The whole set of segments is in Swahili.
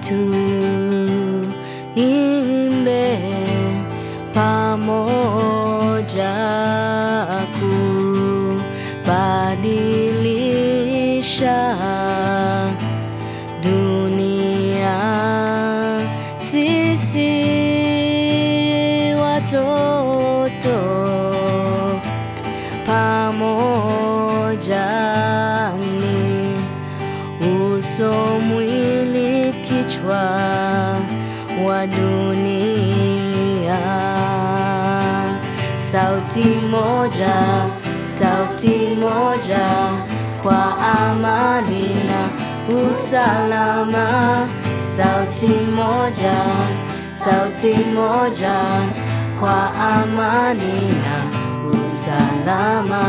tuimbe pamoja kubadilisha dunia. Sisi watoto pamoja ni uso, mwili, kichwa wa dunia. Sauti moja, sauti moja kwa amani na usalama. Sauti moja, sauti moja kwa amani na usalama.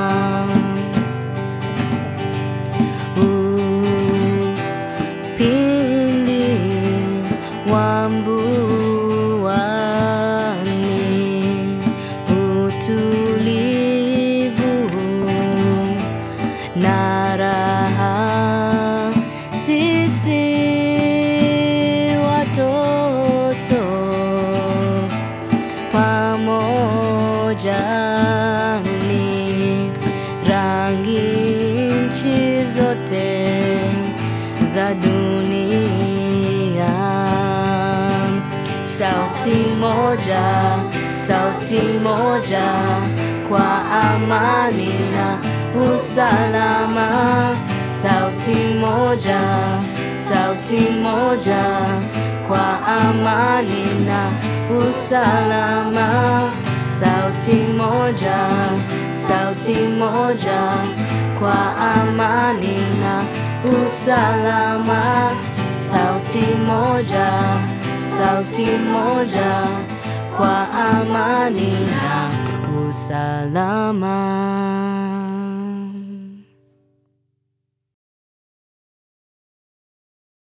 Upinde wa mvuani, utulivu na raha. Sisi watoto pamoja ni rangi nchi zote za dunia. Sauti moja, sauti moja kwa amani na usalama. Sauti moja, sauti moja kwa amani na usalama. Sauti moja, sauti moja kwa amani na usalama. Sauti moja, sauti moja kwa amani na usalama.